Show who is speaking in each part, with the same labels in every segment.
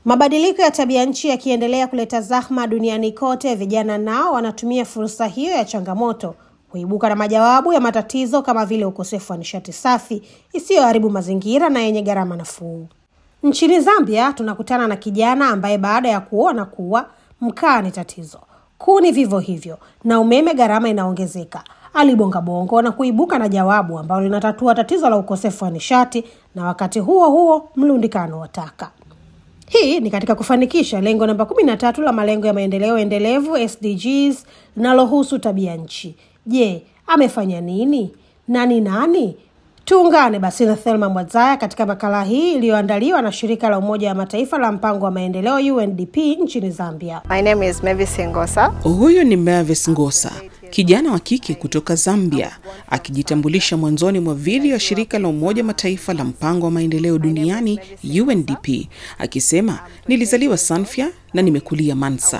Speaker 1: Mabadiliko ya tabia nchi yakiendelea kuleta zahma duniani kote, vijana nao wanatumia fursa hiyo ya changamoto kuibuka na majawabu ya matatizo kama vile ukosefu wa nishati safi isiyoharibu mazingira na yenye gharama nafuu. Nchini Zambia tunakutana na kijana ambaye baada ya kuona kuwa mkaa ni tatizo, kuni vivyo hivyo, na umeme gharama inaongezeka, alibonga bongo na kuibuka na jawabu ambalo linatatua tatizo la ukosefu wa nishati na wakati huo huo mlundikano wa taka. Hii ni katika kufanikisha lengo namba kumi na tatu la malengo ya maendeleo endelevu SDGs linalohusu tabia nchi. Je, amefanya nini na ni nani? Tuungane basi na Thelma Mwadzaya katika makala hii iliyoandaliwa na shirika la Umoja wa Mataifa la mpango wa maendeleo UNDP nchini Zambia.
Speaker 2: My name is Mavis Ngosa.
Speaker 3: Huyu ni Mavis Ngosa, kijana wa kike kutoka Zambia, akijitambulisha mwanzoni mwa video ya shirika la Umoja Mataifa la mpango wa maendeleo duniani UNDP, akisema nilizaliwa Sanfia na nimekulia Mansa.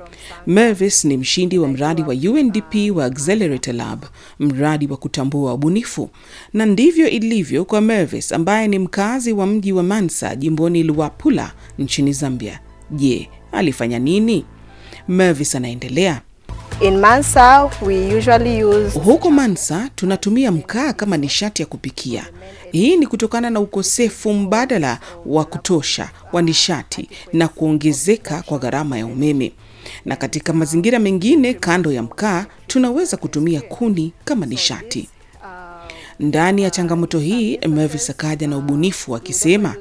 Speaker 3: Mavis ni mshindi wa mradi wa UNDP wa Accelerator Lab, mradi wa kutambua ubunifu. Na ndivyo ilivyo kwa Mavis ambaye ni mkazi wa mji wa Mansa jimboni Luapula nchini Zambia. Je, alifanya nini? Mavis anaendelea.
Speaker 2: In Mansa, we usually use
Speaker 3: Huko Mansa tunatumia mkaa kama nishati ya kupikia. Hii ni kutokana na ukosefu mbadala wa kutosha wa nishati na kuongezeka kwa gharama ya umeme. Na katika mazingira mengine kando ya mkaa tunaweza kutumia kuni kama nishati. Ndani ya changamoto hii, Mavis akaja na ubunifu akisema,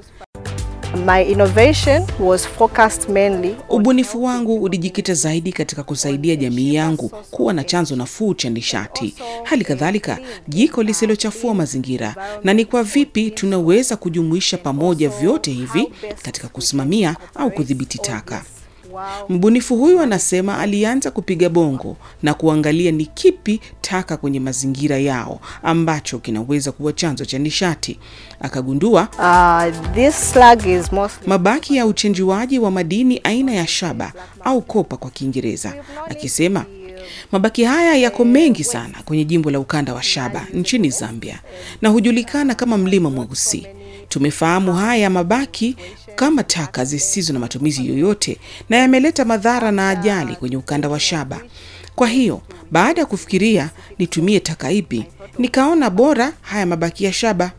Speaker 2: my innovation was focused mainly on
Speaker 3: ubunifu wangu ulijikita zaidi katika kusaidia jamii yangu kuwa na chanzo nafuu cha nishati, hali kadhalika jiko lisilochafua mazingira, na ni kwa vipi tunaweza kujumuisha pamoja vyote hivi katika kusimamia au kudhibiti taka. Mbunifu huyu anasema alianza kupiga bongo na kuangalia ni kipi taka kwenye mazingira yao ambacho kinaweza kuwa chanzo cha nishati. Akagundua
Speaker 2: uh, this slag is mostly
Speaker 3: mabaki ya uchenjuaji wa madini aina ya shaba au kopa kwa Kiingereza, akisema mabaki haya yako mengi sana kwenye jimbo la ukanda wa Shaba nchini Zambia na hujulikana kama mlima mweusi. Tumefahamu haya mabaki kama taka zisizo na matumizi yoyote na yameleta madhara na ajali kwenye ukanda wa Shaba. Kwa hiyo baada ya kufikiria nitumie taka ipi, nikaona bora haya mabaki ya shaba.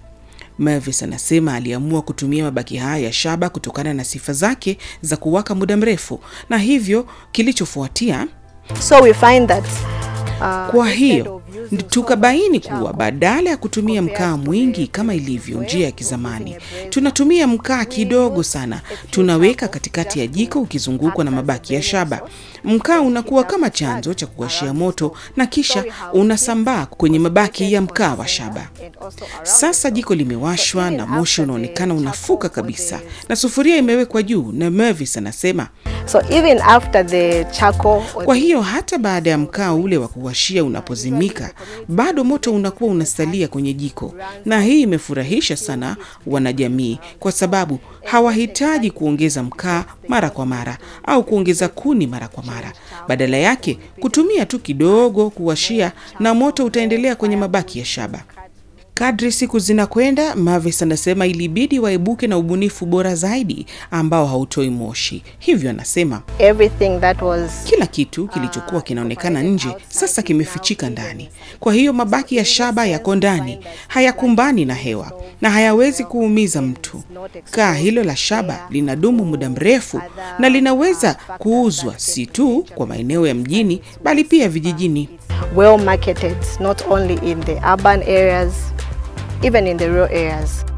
Speaker 3: Mavis anasema aliamua kutumia mabaki haya ya shaba kutokana na sifa zake za kuwaka muda mrefu, na hivyo kilichofuatia
Speaker 2: so we find that uh,
Speaker 3: kwa
Speaker 2: instead
Speaker 3: hiyo
Speaker 2: of using
Speaker 3: tukabaini kuwa badala ya kutumia mkaa mwingi kama ilivyo njia ya kizamani, tunatumia mkaa kidogo sana, tunaweka katikati ya jiko ukizungukwa na mabaki ya shaba. Mkaa unakuwa kama chanzo cha kuwashia moto na kisha unasambaa kwenye mabaki ya mkaa wa shaba.
Speaker 2: and also around
Speaker 3: Sasa jiko limewashwa na moshi unaonekana unafuka kabisa, na sufuria imewekwa juu, na Mavis anasema
Speaker 2: so even after the charcoal or
Speaker 3: kwa hiyo hata baada ya mkaa ule wa kuwashia unapozimika, bado moto unakuwa unasalia kwenye jiko, na hii imefurahisha sana wanajamii, kwa sababu hawahitaji kuongeza mkaa mara kwa mara au kuongeza kuni mara kwa mara. Badala yake kutumia tu kidogo kuwashia, na moto utaendelea kwenye mabaki ya shaba. Kadri siku zinakwenda, Mavis anasema ilibidi waibuke na ubunifu bora zaidi ambao hautoi moshi. Hivyo anasema
Speaker 2: everything that was
Speaker 3: kila kitu kilichokuwa kinaonekana nje sasa kimefichika ndani. Kwa hiyo mabaki ya shaba yako ndani, hayakumbani na hewa na hayawezi kuumiza mtu. Kaa hilo la shaba linadumu muda mrefu na linaweza kuuzwa si tu kwa maeneo ya mjini, bali pia vijijini.
Speaker 2: well marketed not only in the urban areas even in the rural areas